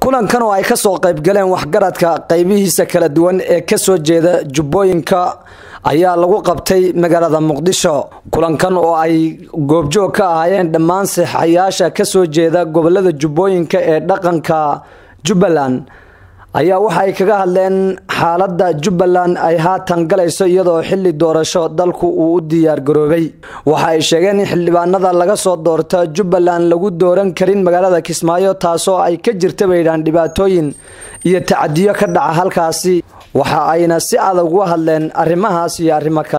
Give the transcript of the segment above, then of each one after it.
kulankan oo ay kasoo qaybgaleen waxgaradka qaybihiisa kala duwan ee kasoo jeeda jubbooyinka ayaa lagu qabtay magaalada muqdisho kulankan oo ay goobjoog ka ahaayeen dhammaan saxayaasha kasoo jeeda gobolada jubbooyinka ee dhaqanka jubbaland ayaa waxa ay kaga hadleen xaaladda jubbaland ay haatan galayso iyadoo xili doorasho dalku uu u diyaar garoobay waxa ay sheegeen in xildhibaanada laga soo doorta jubbaland lagu dooran karin magaalada kismaayo taasoo ay ka jirta baydhaan dhibaatooyin iyo tacadiyo ka dhaca halkaasi waxa ayna si adag uga hadleen arrimahaas iyo arrimo kale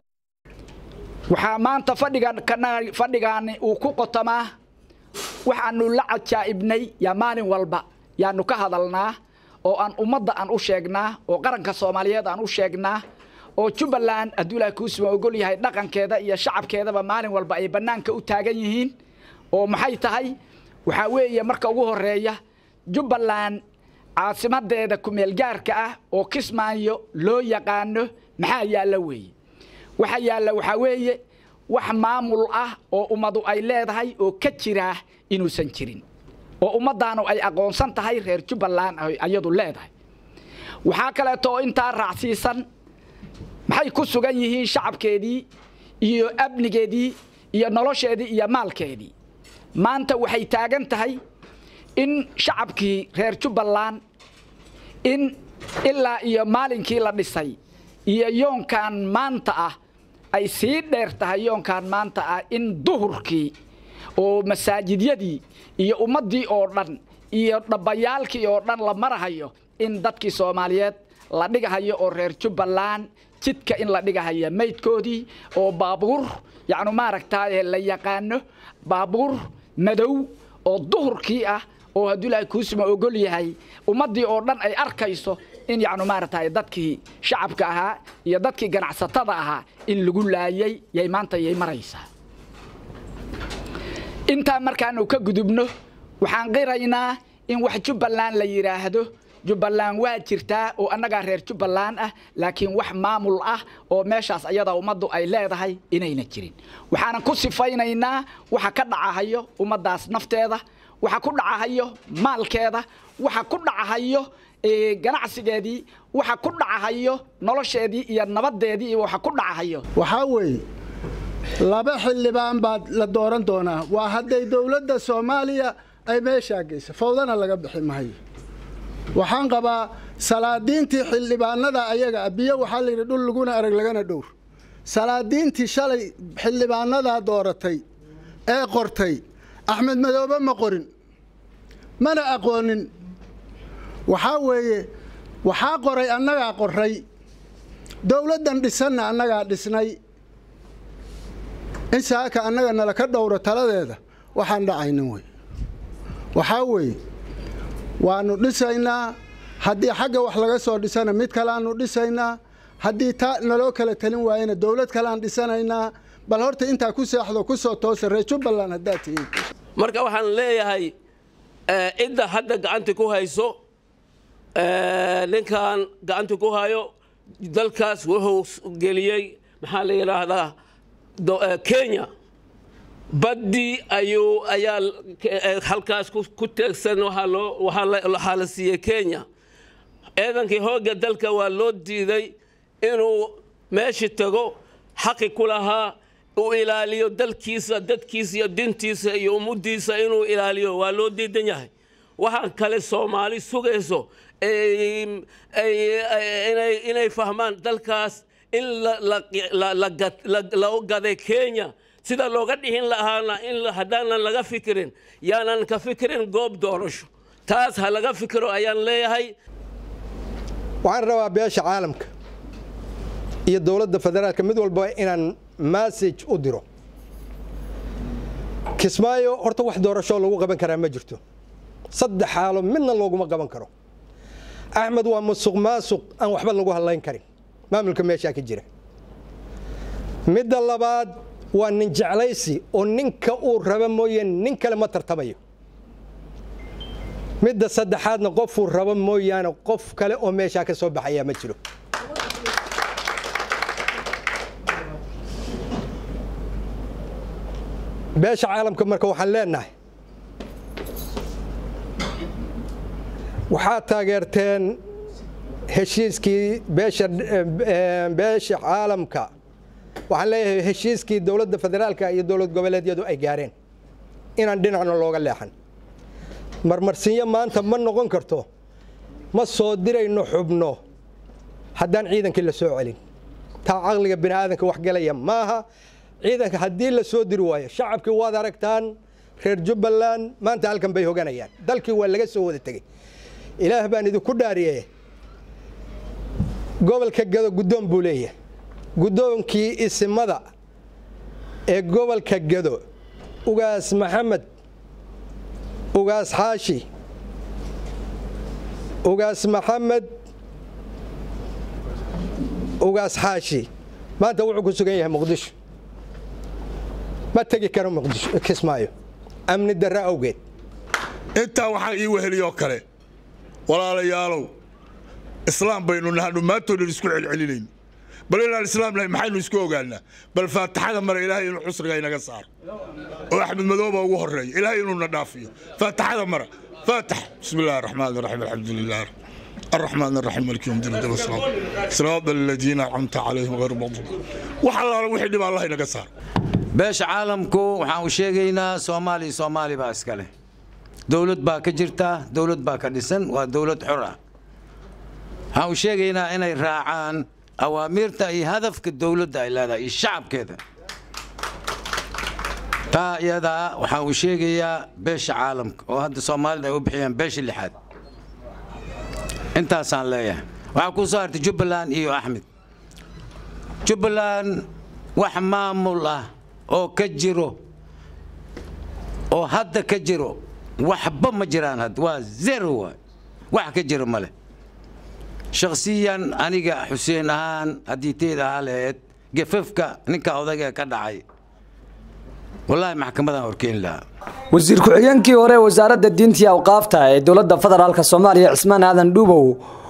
waxaa maanta fadhigaani uu ku qotamaa waxaanu la cajaa'ibnay yaa maalin walba yaanu ka hadalnaa oo aan ummadda aan u sheegnaa oo qaranka soomaaliyeed aan u sheegnaa oo jubbaland hadduu ilahay kuusuma ogol yahay dhaqankeeda iyo shacabkeedaba maalin walba ay bannaanka u taagan yihiin oo maxay tahay waxaa weeye marka ugu horeeya jubbaland caasimadeeda kumeelgaarka ah oo kismaayo loo yaqaano maxaa yaalla weeye waxa yaalla waxaa weeye wax maamul ah oo ummadu ay leedahay oo ka jiraa inuusan jirin oo ummaddaanu ay aqoonsan tahay reer jubbaland ayadu leedahay waxaa kaleeto oo intaa raacsiisan maxay ku sugan yihiin shacabkeedii iyo amnigeedii iyo nolosheedii iyo maalkeedii maanta waxay taagan tahay in shacabkii reer jubbaland in ilaa iyo maalinkii la dhisay iyo yoonkan maanta ah ay sii dheer tahay yoonkan maanta ah in duhurkii oo masaajidyadii iyo ummaddii oo dhan iyo dhabbayaalkii oo dhan la marahayo in dadkii soomaaliyeed la dhigahayo oo reer jubbaland jidka in la dhigahayo maydkoodii oo baabuur yacnu maaragtaaye la yaqaano baabuur madow oo duhurkii ah oo hadduu ilaahay kuusuma ogol yahay ummaddii oo dhan ay arkayso in yacnu maaragtay dadkii shacabka ahaa iyo dadkii ganacsatada ahaa in lagu laayay yay maanta yay maraysaa intaa markaanu ka gudubno waxaan qiraynaa in wax jubbaland la yidhaahdo jubbaland waa jirtaa oo annagaa reer jubbaland ah laakiin wax maamul ah oo meeshaas ayada ummaddu ay leedahay inayna jirin waxaanan ku sifaynaynaa waxa ka dhacahayo ummaddaas nafteeda waxa ku dhacahayo maalkeeda waxa ku dhacahayo ganacsigeedii waxa ku dhacahayo nolosheedii iyo nabadeedii iyo waxa ku dhacahayo waxaa weeye laba xildhibaan baad la dooran doonaa waa hadday dowladda soomaaliya ay meeshaa geyso fawdana laga bixi mahayo waxaan qabaa salaadiintii xildhibaanada ayaga biyo waxaa layidhi dhul laguna arag lagana dhowr salaadiintii shalay xildhibaanadaa dooratay ee qortay axmed madoobe ma qorin mana aqoonin waxaa weeye waxaa qoray annagaa qoray dowladdan dhisanna annagaa dhisnay in saaka annaga nala ka dhowro taladeeda waxaan dhacaynin wey waxaa weeye waannu dhisaynaa haddii xagga wax laga soo dhisana mid kaleaanu dhisaynaa haddii taa naloo kala talin waayana dowlad kaleaan dhisanaynaa bal horta intaa ku seexdo ku soo toosa reer jubbaland haddaad tihiin marka waxaan leeyahay cidda hadda gacanta ku hayso ninkan gacanta ku hayo dalkaas wuxuu geliyey maxaa la yidhaahdaa kenya baddii ayuu ayaa halkaas ku teegsan waxaa la siiyey kenya ciidankii hoogga dalka waa loo diiday inuu meeshii tago xaqi ku lahaa uu ilaaliyo dalkiisa dadkiisa iyo dintiisa iyo ummaddiisa inuu ilaaliyo waa loo diidan yahay waxaan kale soomaali sugayso inay fahmaan dalkaas in la gaday kenya sida looga dhihin lahaana in haddaanan laga fikirin yaanan ka fikirin goob doorasho taas ha laga fikiro ayaan leeyahay waxaan rabaa beesha caalamka iyo dowladda federaalka mid walba inaan massage u diro kismaayo horta wax doorashoo lagu qaban karaa ma jirto saddex xaalo midna looguma qaban karo axmed waa musuq maasuq aan waxba lagu hadlayn karin maamulka meeshaa ka jira midda labaad waa nin jeclaysi oo ninka uu raba mooye nin kale ma tartamayo midda saddexaadna qofuu rabo mooyaane qof kale oo meeshaa ka soo baxayaa ma jiro beesha caalamka marka waxaan leenahay waxaad taageerteen heshiiskii beesha beesha caalamka waxaan leeyahay heshiiskii dowladda federaalka iyo dowlad goboleedyadu ay gaareen inaan dhinacna looga leexan marmarsinyo maanta ma noqon karto ma soo dirayno xubno haddaan ciidankii la soo celin taa caqliga bini aadanka wax galaya maaha ciidanka haddii la soo diri waayo shacabkii waad aragtaan reer jubbaland maanta halkan bay hoganayaan dalkii waa laga soo wada tegey ilaah baan idinku dhaariye gobolka gado guddoon buu leeyahay guddoonkii isimada ee gobolka gado ugaas maxamed ugaas xaashi ugaas maxamed ugaas xaashi maanta wuxuu ku sugan yahay muqdisho ma tegi karo muqdisho kismaayo amni darre awgeed intaa waxaa ii weheliyoo kale walaalayaalow islaam baynu nahanu maantoonan isku celcelinayno bal inaan islaam nahay maxaynu isku ogaanaa bal faataxada mara ilaahay inuu xusriga inaga saaro oo axmed madooba ugu horreeya ilaahay inuuna dhaafiyo faataxada mara faatax bismi illahi araxmaan araxiim alxamdulilah الرحمن الرحيم مالك يوم الدين والسلام صراط الذين أنعمت عليهم غير المغضوب وحلا وحي دبا الله inaga saar beesha caalamku waxaan u sheegaynaa soomaaliya soomaali baa iska leh dowlad baa ka jirta dowlad baa ka dhisan waa dowlad xor ah waxaan u sheegaynaa inay raacaan awaamiirta iyo hadafka dowladda ay leedahay iyo shacabkeeda taa iyadaa waxaan u sheegayaa beesha caalamka oo hadda soomaalida ay u bixiyaan beesha lixaad intaasaan leeyahay waxaa kuu soo hartay jubbaland iyo axmed jubbaland wax maamul ah oo ka jiro oo hadda ka jiro waxba ma jiraan hadda waa zero waay wax ka jiro male shakhsiyan aniga xuseen ahaan haddii teed ahaa lahayd gefafka ninka odayga ka dhacay wallaahi maxkamadaan horkeeni lahaa wasiir ku-xigeenkii hore wasaaradda diinta iyo awqaafta ee dowladda federaalk soomaaliya cismaan aadan dhuubow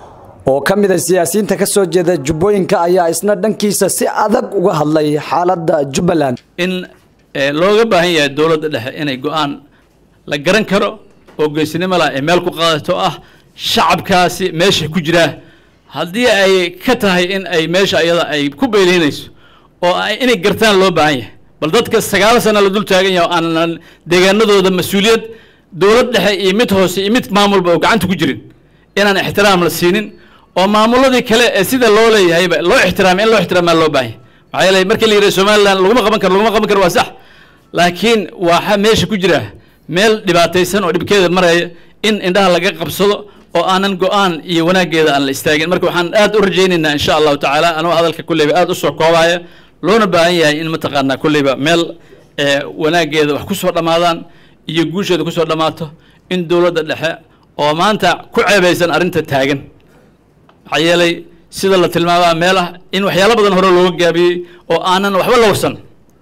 oo ka mid a siyaasiyiinta ka soo jeeda jubbooyinka ayaa isna dhankiisa si adag uga hadlay xaaladda jubbaland in looga baahan yahay dowladda dhexe inay go-aan la garan karo oo geesinimo lah ay meel ku qaadato ah shacabkaasi meesha ku jiraa haddii ay ka tahay in ay meesha iyada ay ku beeleynayso oo inay gartaan loo baahan yahay bal dadka sagaal sana la dul taagan yahay oo aanan deegaanadooda mas-uuliyad dowlad dhexe iyo mid hoose iyo mid maamulba oo gacanta ku jirin inaan ixtiraam la siinin oo maamuladii kale ee sida loo leeyahayba loo ixtiraamay in loo ixtiraamaa loo baahan maxaa yeelay markii la yidhaha somaliland laguma qaban karo laguma qaban karo waa sax laakiin waxaa meesha ku jira meel dhibaataysan oo dhibkeeda maraya in indhaha laga qabsado oo aanan go-aan iyo wanaaggeeda aan la istaagin marka waxaan aad u rajaynaynaa insha allahu tacaala anuu hadalka kulleyba aad usoo koobaya loona baahan yahay in mataqaanaa kulleyba meel wanaaggeeda wax ku soo dhammaadaan iyo guusheeda ku soo dhammaato in dowladda dhexe oo maanta ku ceebaysan arrinta taagan maxaa yeelay sida la tilmaamaa meel ah in waxyaalo badan hore looga gaabiyey oo aanan waxba la warsan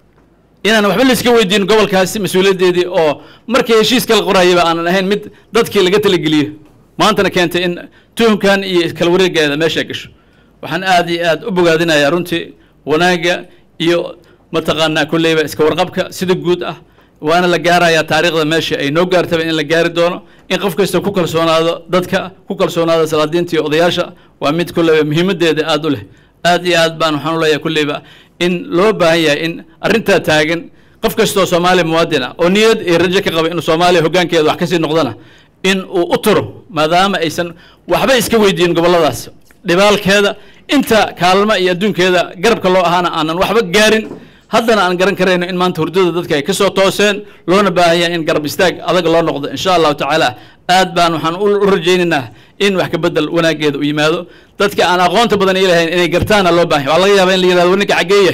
inaan waxba laiska weydiin gobolkaasi mas-uuliyaddeedii oo markii heshiiska la qorayaba aanan ahayn mid dadkii laga talageliyo maantana keentay in tuhumkan iyo kala wareegeeda meesha gasho waxaan aad iyo aad u bogaadinayaa runtii wanaagga iyo mataqaanaa kulleyba iska warqabka sida guud ah waana la gaarayaa taariikhda meesha ay noo gaartaba in la gaari doono in qof kasta ku kalsoonaado dadka ku kalsoonaado salaadiinta iyo odayaasha waa mid kulleyba muhiimaddeeda aad u leh aad iyo aad baan waxaan u leeyahay kulleyba in loo baahan yahay in arrintaa taagan qof kastoo soomaaliya muwaadin ah oo niyad iyo rajo ka qaba inuu soomaaliya hoggaankeeda wax kasii noqdana in uu u turo maadaama aysan waxba iska weydiin gobolladaas dhibaalkeeda inta kaalma iyo adduunkeeda garabka loo ahaana aanan waxba gaarin haddana aan garan karayno in maanta hurdada dadka ay ka soo tooseen loona baahan yahay in garab istaag adag loo noqdo insha allahu tacaala aad baan waxaan u rajaynaynaa in wax ka bedel wanaaggeeda u yimaado dadka aan aqoonta badan ii lahayn inay gartaana loo baahan waa laga yaaba in la yirahdo ninka xaggeeye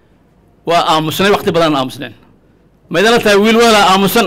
waa aamusnay waqti badan aamusneen ma idinla tahay wiil weelaa aamusan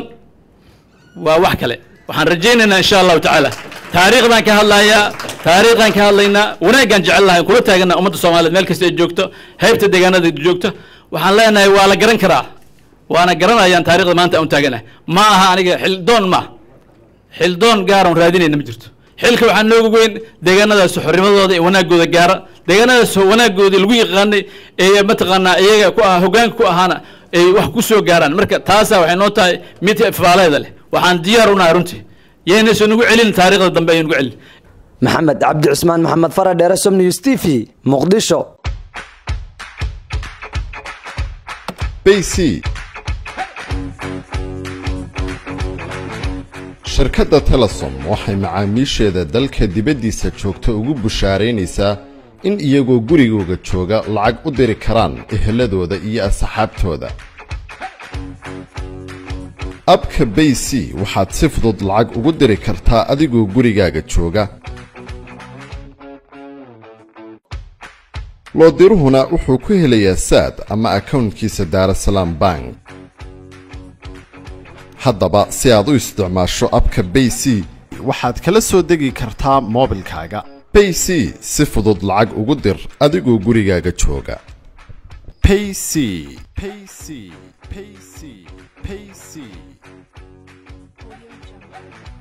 waa wax kale waxaan rajaynaynaa insha allahu tacaala taariikhdan ka hadlayaa taariikhdan ka hadlaynaa wanaaggaan jecel lahay kula taaganaa ummadda soomaaliyeed meel kasta ay joogto heybta deegaanada joogto waxaan leenahay waa la garan karaa waana garanayaan taarikhda maanta aan taaganahay ma aha aniga xildoon ma xildoon gaaran raadinayna ma jirto xilka waxaa nooga weyn deegaanadaas xornimadooda iyo wanaagooda gaara deegaanadaas wanaagoodii lagu yaqaanay ee mataqaanaa iyaga ku ah hoggaanka ku ahaana ay wax ku soo gaaraan marka taasaa waxay noo tahay mid faaleeda leh waxaan diyaar u nahay runtii yaynaysan ugu celin taariikhda dambe ayay nugu celin maxamed cabdi cusmaan maxamed faradheere som news t v muqdisho bc shirkadda telesom waxay macaamiisheeda dalka dibaddiisa joogta ugu bushaaraynaysaa in iyagoo gurigooga jooga lacag u diri karaan eheladooda iyo asxaabtooda abka bay c waxaad si fudud lacag ugu diri kartaa adigoo gurigaaga jooga loodiruhuna wuxuu ku helayaa saad ama akownkiisa daarasalaam bank haddaba si aad u isticmaasho abka bay c waxaad kala soo degi kartaa moobilkaaga bay c si fudud lacag ugu dir adigoo gurigaaga jooga payc payc payc payc